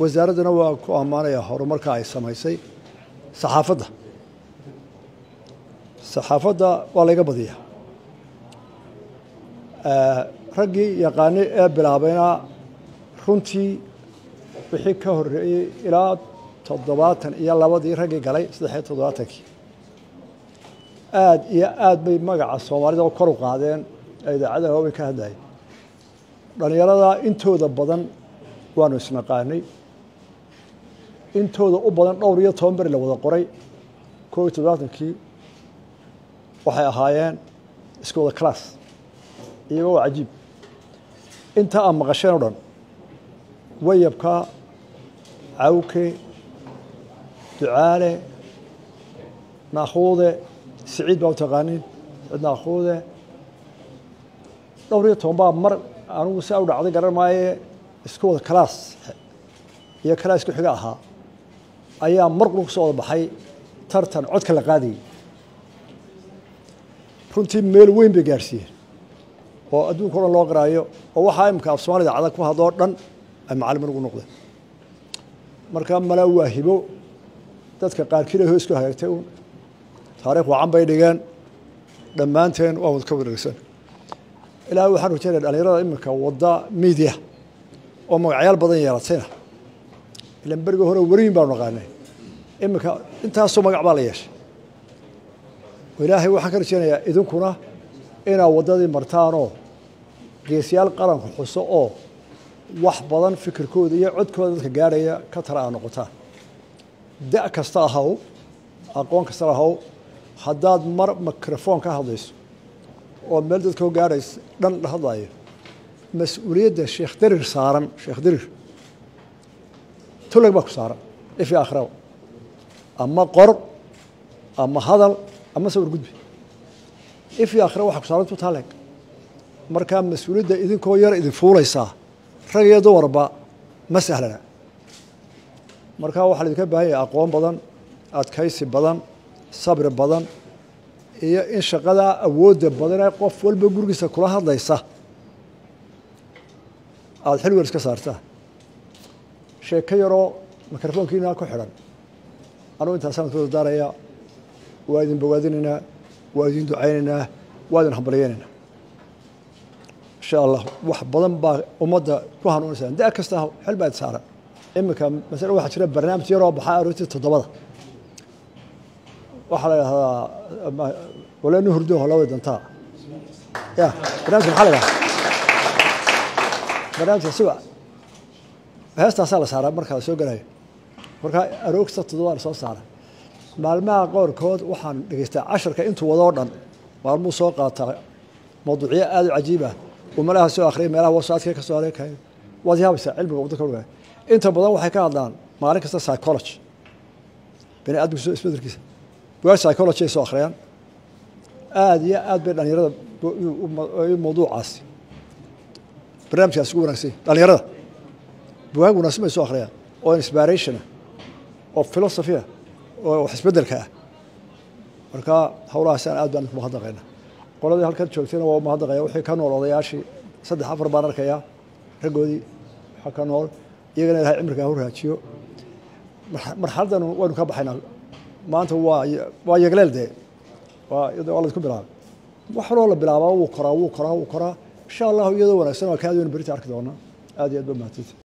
wasaaradduna waa ku ammaanaya horumarka ay samaysay saxaafadda saxaafadda waa layga badiya raggii yaqaani ee bilaabayna runtii wixii ka horreeyey ilaa toddobaatan iyo labadii raggii galay saddex iyo toddobaatankii aada iyo aad bay magaca soomaalida kor u qaadeen ee idaacadaha waabay ka hadlayay dhallinyarada intooda badan waanu isnaqaanay intooda u badan dhowr iyo toban beri la wada qoray koob iyo toddobaatankii waxay ahaayeen isku wada class iyagoo waa cajiib inta aad maqasheen o dhan wayabka cawke ducaale naakhuude siciid baa u taqaanin siciid naakhuude dhowr iyo toban baa mar anigu si u dhacday garan maaye isku wada class iyo class ku xiga ahaa ayaa mar qul kusoo wada baxay tartan codka la qaadayay runtii meel weyn bay gaarhsiiyeen oo adduunka o dhan loo qaraayo oo waxaa imika af soomaalida cada ku hadloo dhan ay macalimiin ugu noqdeen marka mala waa hibo dadka qaarkiina hoos ku hagaagtay uun taarikh wacan bay dhigeen dhammaanteen waa wad ka wareegsan ilaahay waxaan rajeynaya dhalinyarada iminka wadda media oo magacyaal badan yeelatayna ilan berigii hore weriyin baanu naqaanay iminka intaasoo magac baa la yeeshay ilaahay waxaan ka rajeynayaa idinkuna inaad waddadii martaanoo geesyaal qaranku xuso oo wax badan fikirkooda iyo codkooda dadka gaadhaya ka tala aad noqotaan da' kasta ahaw aqoon kasta ahaw haddaad mar microfoon ka hadlayso oo meel dadkao gaadhays dhan la hadlayo mas-uuliyadda sheekh darir saaran sheekh darir tulag baa ku saaran ifi akhiraba ama qor ama hadal ama sawir gudbi ifi akhira waxa ku saaran tutaaleg markaa mas-uuliyadda idinkoo yar idin fuulaysaa rag iyo dumarba ma sahlana markaa waxaa laidinka baahan yahay aqoon badan adkaysi badan sabri badan iyo in shaqadaa awoodda badanee qof walba gurigiisa kula hadlaysa aada xil weer iska saartaa sheeko yaroo mikrofoonkiina ku xidhan anugu intaasaan ku dardaaraya waa idin bogaadinaynaa waa idin ducaynaynaa waa idin hambalyeynaynaa insha allah wax badan baa ummadda ku hanuunaysaa da kasta xil baa saaran iminka masale waxaa jira barnaamij yaroo baxaa aroortii toddobada waxaa la idhahdaa waleenu hurdo holaway dantaa ya barnamijka maxaa la idhahdaa barnaamijka siwa heestaasaa la saaraa marka la soo gelayo markaa aroogsta toddobada la soo saara maalmaha qoorkood waxaan dhegeystaa casharka intuu wadoo dhan maalmuu soo qaataa mawduucyo aada u cajiib ah uu meelaha soo akhriyay meelaha wasaadka ka soo areekayo waad yaabaysaa cilmiga waddanka ogaaya inta badan waxay ka hadlaan maalin kasta psychology bini aadamka isbedelkiisa bugaag psychology ay soo akhriyaan aada iyo aad bay dhalinyarada mawduucaasi barnaamijkaasi ugu wanagsanya dhalinyarada bugaag wanaagsan bay soo akhriyaan oo inspiration ah oo philosophy ah oo wax isbedelka ah marka howlahaasaan aad baan mahadnaqayna qoladii halkan joogtayna waa mahadnaqaya wixii ka nool odayaashii saddex afar baan arkayaa raggoodii waxaa ka nool iyagana ilahay cimrigaa hu raajiyo marxaladdan waynu ka baxaynaa maanta waa waa yegleel dee waa waa laysku bilaabay wax waloo la bilaabaa wuu koraa wuu koraa wuu koraa insha allahu iyadoo wanaagsan waa kaadi waynu berita arki doonaa aad iyo aad ba mahadsanti